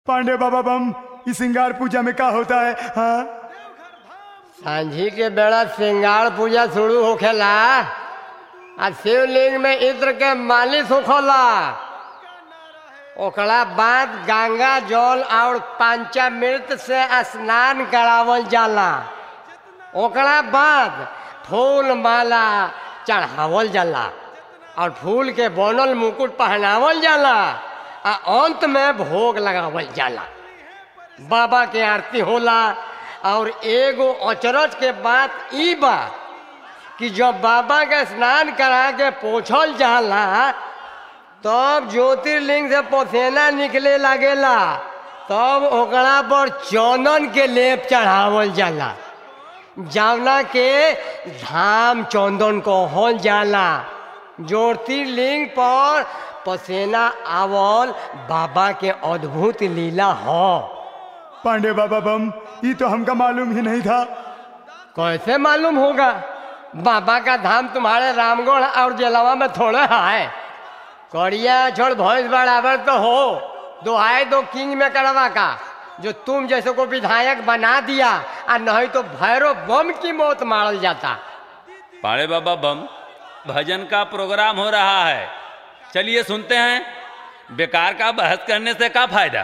पांडे बाबा बम इस सिंगार पूजा में का होता है हाँ सांझी के बेड़ा श्रृंगार पूजा शुरू होखेला आ शिवलिंग में इत्र के मालिश होखला ओकरा बाद गंगा जल और पंचामृत से स्नान करावल जाला ओकरा बाद फूल माला चढ़ावल जाला और फूल के बनल मुकुट पहनावल जाला आ अंत में भोग लगावल जाला बाबा के आरती होला और एगो अचरज के बात ई बा कि जब बाबा के स्नान करा के पोछल जाला तब ज्योतिर्लिंग से पसेना निकले लागेला तब ओकरा पर चंदन के लेप चढ़ावल जाला जावना के धाम चंदन कहल जाला ज्योतिर्लिंग पर पसेना आवल बाबा के अद्भुत लीला हो पांडे बाबा बम ये तो हमका मालूम ही नहीं था कैसे मालूम होगा बाबा का धाम तुम्हारे रामगढ़ और जलवा में थोड़े है करिया छोड़ भैंस बराबर तो हो दोहाई दो किंग में करवा का जो तुम जैसे को विधायक बना दिया और नहीं तो भैरव बम की मौत मारल जाता पाड़े बाबा बम भजन का प्रोग्राम हो रहा है चलिए सुनते हैं बेकार का बहस करने से क्या फायदा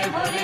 जय भोले